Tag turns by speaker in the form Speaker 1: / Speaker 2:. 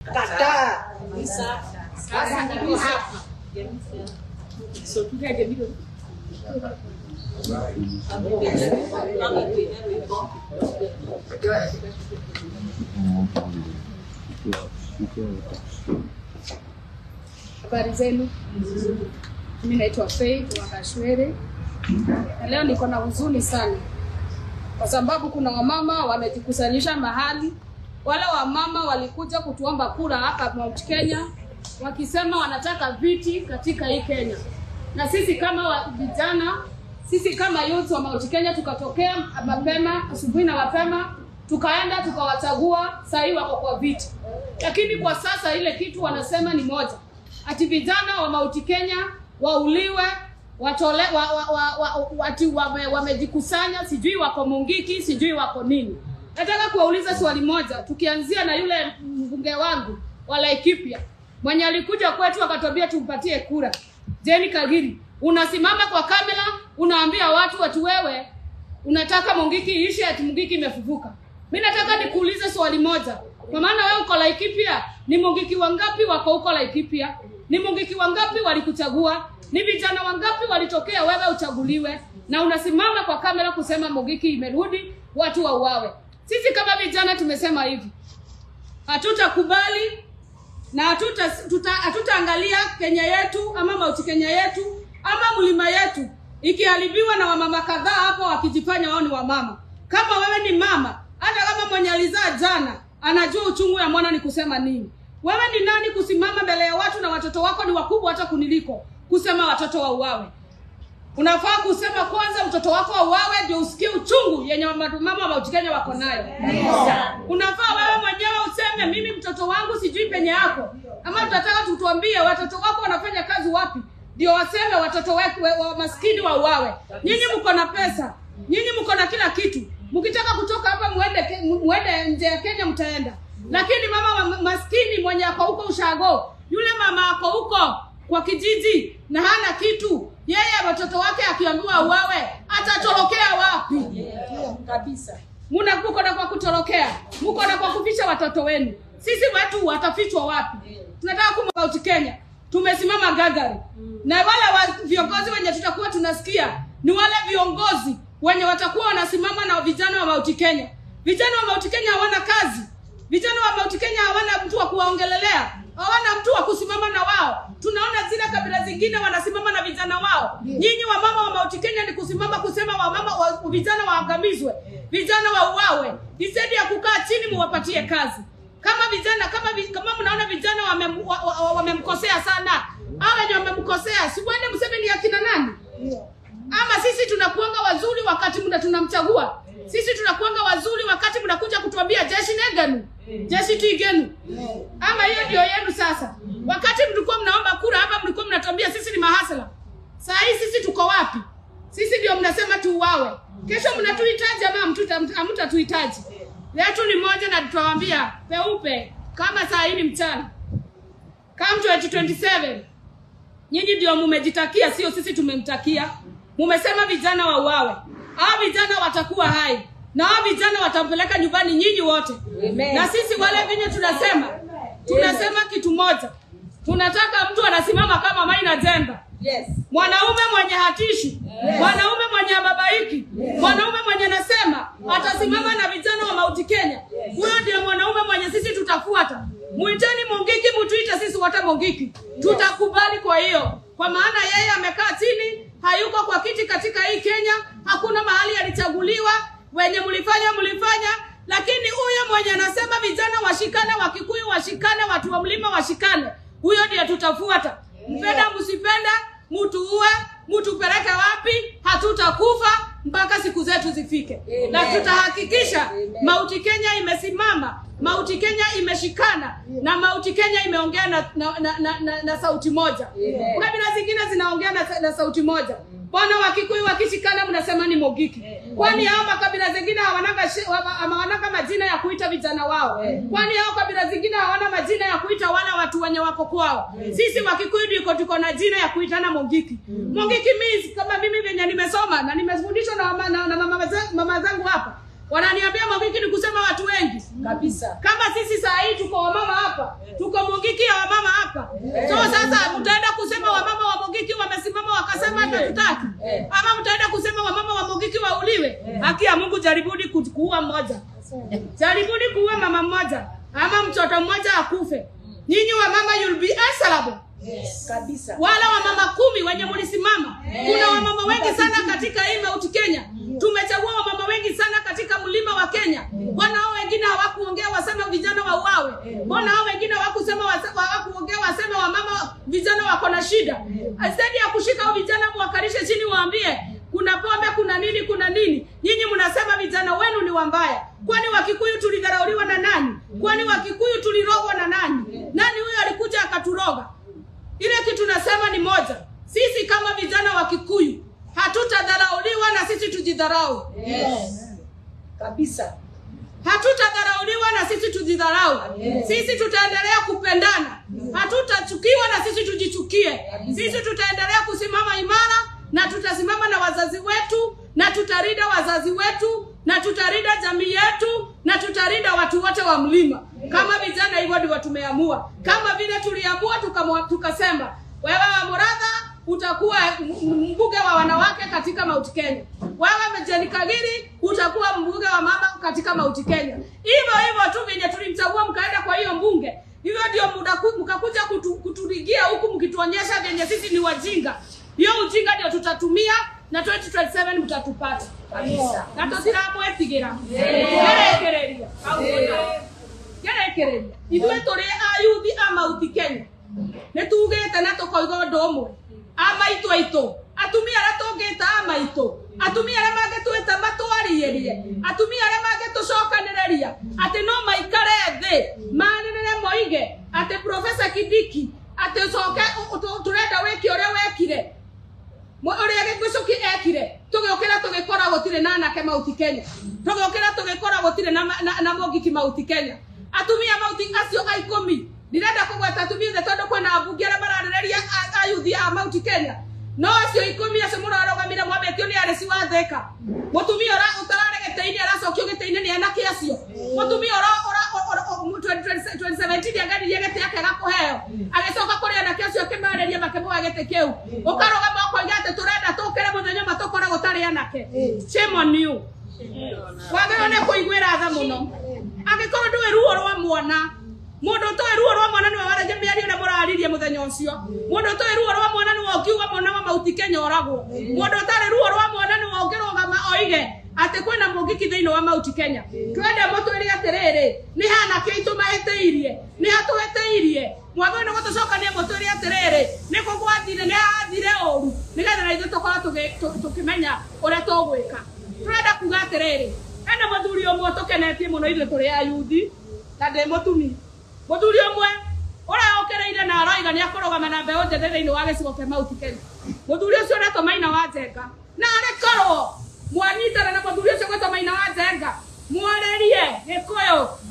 Speaker 1: Kataa.
Speaker 2: Sasa ndio hapa. So tukaje bila Habari zenu, mimi naitwa Faith Wakashwere na leo niko na huzuni sana, kwa sababu kuna wamama wamejikusanyisha mahali. Wale wamama walikuja kutuomba kura hapa Mount Kenya, wakisema wanataka viti katika hii Kenya, na sisi kama wa- vijana, sisi kama youth wa Mount Kenya tukatokea mapema asubuhi na mapema tukaenda tukawachagua, saa hii wako kwa viti, lakini kwa sasa ile kitu wanasema ni moja, ati vijana wa Mount Kenya wauliwe watole wa, wa, wa, wa, wati wame- wamejikusanya, sijui wako Mungiki, sijui wako nini. Nataka kuwauliza swali moja, tukianzia na yule mbunge wangu wa Laikipia mwenye alikuja kwetu akatwambia tumpatie kura, Jeni Kagiri, unasimama kwa kamera unaambia watu watu wewe unataka Mungiki iishe, ati Mungiki imefufuka. Mi nataka nikuulize swali moja, kwa maana wewe uko Laikipia, ni Mungiki wangapi wako huko Laikipia? Ni Mungiki wangapi walikuchagua? Ni vijana wangapi walitokea wewe uchaguliwe? Na unasimama kwa kamera kusema Mungiki imerudi, watu wauawe. Sisi kama vijana tumesema hivi, hatutakubali na hatuta tuta- hatutaangalia Kenya yetu ama Mount Kenya yetu ama mlima yetu ikiharibiwa na wamama kadhaa hapo wakijifanya wao ni wamama. Kama wewe ni mama, hata kama mwenye alizaa jana anajua uchungu ya mwana ni kusema nini. Wewe ni nani kusimama mbele ya watu na watoto wako ni wakubwa hata kuniliko kusema watoto wauawe? Unafaa kusema kwanza mtoto wako auawe ndio usikie uchungu yenye mama mama wa Mount Kenya wako nayo. Unafaa wewe mwenyewe useme mimi mtoto wangu sijui penye yako, ama tunataka tutuambie watoto wako wanafanya kazi wapi, ndio waseme watoto wetu wa, wa maskini wauawe. Nyinyi mko na pesa, nyinyi mko na kila kitu, mkitaka kutoka hapa muende Ke- muende nje ya Kenya mtaenda, lakini mama wa maskini mwenye ako huko ushago, yule mama ako huko kwa kijiji na hana kitu, yeye watoto wake akiambiwa auawe atatorokea wapi?
Speaker 1: Kabisa.
Speaker 2: Muna mko na kwa kutorokea, mko na kwa kuficha watoto wenu. Sisi wetu watafichwa wapi? Tunataka kumauti Kenya, tumesimama gagari na wale wa viongozi wenye tutakuwa tunasikia ni wale viongozi wenye watakuwa wanasimama na vijana wa Mauti Kenya. Vijana wa Mauti Kenya hawana kazi, vijana wa Mauti Kenya hawana mtu wa kuwaongelelea, hawana mtu wa kusimama na wao. Tunaona zile kabila zingine wanasimama na vijana wao. Nyinyi wamama wa Mauti Kenya ni kusimama kusema wamama wa, vijana waangamizwe, vijana wauawe, instead ya kukaa chini muwapatie kazi kama vijana kama vi, kama mnaona vijana wamem- wa- wa- wa- wamemkosea sana au wenye wamemkosea si mwende mseme ni akina nani ama sisi tunakuanga wazuri wakati mna tunamchagua sisi tunakuanga wazuri wakati mnakuja kutuambia jeshi negenu jeshi tigenu ama hiyo ndio yenu sasa wakati mlikuwa mnaomba kura hapa mlikuwa mnatuambia sisi ni mahasala saa hii sisi tuko wapi sisi ndio mnasema tuuawe kesho mnatuhitaji ama hamtuta- hamtatuhitaji letu ni moja na tutawaambia peupe kama saa hii ni mchana come 2027 nyinyi ndio mumejitakia sio sisi tumemtakia mumesema vijana wauawe hao vijana watakuwa hai na hao vijana watampeleka nyumbani nyinyi wote
Speaker 1: Amen.
Speaker 2: na sisi wale vinye tunasema tunasema kitu moja tunataka mtu anasimama kama Maina Jemba
Speaker 1: Yes.
Speaker 2: mwanaume mwenye hatishi mwanaume mwenye ababaiki mwanaume mwenye nasema atasimama na vijana wa mauti kenya huyo ndio mwanaume mwenye sisi tutafuata mwiteni mungiki mtuite sisi wote mungiki tutakubali kwa hiyo kwa maana yeye amekaa chini hayuko kwa kiti katika hii kenya hakuna mahali alichaguliwa wenye mlifanya mlifanya lakini huyo mwenye anasema vijana washikane wakikuyu washikane watu wa mlima washikane huyo ndiye tutafuata mpenda msipenda mtuue mtupeleke wapi hatutakufa mpaka siku zetu zifike
Speaker 1: Amen.
Speaker 2: na tutahakikisha
Speaker 1: Amen.
Speaker 2: mauti kenya imesimama mauti kenya imeshikana na mauti kenya imeongea na, na, na, na, na, na sauti moja
Speaker 1: Amen.
Speaker 2: kabila zingine zinaongea na, na sauti moja bwana wakikuyu wakishikana mnasema ni mogiki kwani hao makabila zingine hawananga shi- wa- hawananga majina ya kuita vijana wao kwani hao kabila zingine hawana majina ya kuita wale watu wenye wako kwao sisi wakikuyu ndiko tuko na jina ya kuitana mogiki mogiki means kama mimi venye nimesoma na nimefundishwa na, mama- na, na mama, za- mama zangu hapa wananiambia mogiki ni kusema watu wengi
Speaker 1: Kabisa.
Speaker 2: kama sisi saa hii tuko wamama hapa hapa so sasa mtaenda kusema wamama wa mogiki wamesimama wakasema hata tutaki ama mtaenda kusema wamama wa mogiki wauliwe haki ya mungu jaribuni ku- kuua mmoja jaribuni kuua mama mmoja ama mtoto mmoja akufe nyinyi wamama you'll be answerable
Speaker 1: kabisa
Speaker 2: wala wamama kumi wenye mlisimama kuna wamama wengi sana katika hii mauti kenya tumechagua wamama wengi sana katika mlima wa kenya mbona hao wengine hawakuongea waseme vijana wauawe mbona hao wengine hawakusema wase- hawakuongea waseme wamama vijana wako na shida zaidi ya kushika hao vijana mwakalishe chini waambie kuna pombe kuna nini kuna nini nyinyi mnasema vijana wenu ni wambaya kwani wakikuyu tulidharauliwa na nani kwani wakikuyu tulirogwa na nani nani huyo alikuja akaturoga ile kitu nasema ni moja sisi kama vijana wa kikuyu hatutadharauliwa na sisi tujidharau
Speaker 1: kabisa
Speaker 2: hatutadharauliwa na sisi tujidharau sisi tutaendelea kupendana hatutachukiwa na sisi tujichukie sisi tutaendelea kusimama imara na tutasimama na wazazi wetu na tutarinda wazazi wetu na tutarinda jamii yetu na tutarinda watu wote wa mlima kama vijana hivyo ndivyo tumeamua kama vile tuliamua tukamwa- tukasema wewe wa muradha utakuwa m- m- mbunge wa wanawake katika Mount Kenya. Wewe Jane Kagiri utakuwa mbunge wa mama katika Mount Kenya. Hivyo hivyo tu venye tulimchagua mkaenda kwa hiyo mbunge, hivyo ndio muda ku- mkakuja kutu, kuturigia huku mkituonyesha venye sisi ni wajinga. Hiyo ujinga ndio tutatumia na 2027 mtatupata
Speaker 1: kabisa
Speaker 2: na tutiramwetigira gerekereria gerekereria ithuĩ tũrĩ ayuthi a mauti kenya nĩ tugĩte na tũkoiga ũndũ ũmwe a maitũ aitũ atumia arĩa tũngĩta a maitũ atumia arĩa mangĩtwĩta matwarĩrie atumia arĩa mangĩtũcokanĩrĩria atĩ no maikare thĩ manĩrĩre moige atĩ profesa kidiki atĩ ũcoke ũ- ũ- tũrenda wĩke ũrĩa wekire Mwe- ũrĩa gĩgucuki ekire tũgĩũkĩra tũgĩkora gũtirĩ na anake mauti kenya tũgĩũkĩra tũgĩkora gũtirĩ na, ma- na, na mogiki mauti kenya atumia mauti acio a ikũmi ndirenda kũgweta atumia othe tondũ kwĩna ambunge arĩa mararĩrĩria a- ayuthi a mauti kenya no acio ikũmi acio mũrarũgamire mwambĩtio nĩ arĩci wa thĩka mũtumia ũra- ũtararĩ gĩtĩ-inĩ aracokio gĩtĩ-inĩ nĩ anake acio mũtumia ũra- ũra- ũra- ũra- 2017 angaririe gĩtĩ yake gakũheo agĩcoka kũrĩ anake acio akĩmarĩria makĩmũhe gĩtĩ kĩu ũkarũgama ũkoiga atĩ tũrenda tũkĩre mũthenya ũmwe tũkore gũtarĩ anake shame on you wagĩrĩirwo nĩ kũiguĩra tha mũno angĩkorwo ndũĩ ruo rwa mwana mũndũ ũtoĩ ruo rwa mwana nĩwe waragia mĩario ũrĩa mũraririe mũthenya ũcio mũndũ ũtoĩ ruo rwa mwana nĩwe ũkiuga mwana wa mauti kenya oragwo mũndũ ũtarĩ ruo rwa mwana nĩwe ũngĩrũgama oige atĩ kwĩna mũngiki thĩinĩ wa mauti kenya twende mũtwĩre atĩrĩrĩ nĩ hanake aitũ mahĩtĩirie nĩ hatũhĩtĩirie mwathani nĩ gũtũcokania mũtwĩre atĩrĩrĩ nĩ kũgwathire nĩ hathire ũru nĩgetha na ithuĩ tũkorwo tũgĩ- tũ- tũkĩmenya ũrĩa tũgwĩka tũrenda kuga atĩrĩrĩ ena mũthuri ũmwe tũkenetie mũno ithuĩ tũrĩ ayuthi na ndĩ mũtumia mũthuri ũmwe ũrĩa ũkĩrĩire na aroiga nĩ akũrũgama na mbeũ njĩthĩ thĩinĩ wa gĩcigo kĩa mauti kenya mũthuri ũcio ũretwo maina wa njenga na arĩ korwo mwanyitana na mũthuri ũcio gwĩtwo maina wa njenga mwarĩrie gĩkũyũ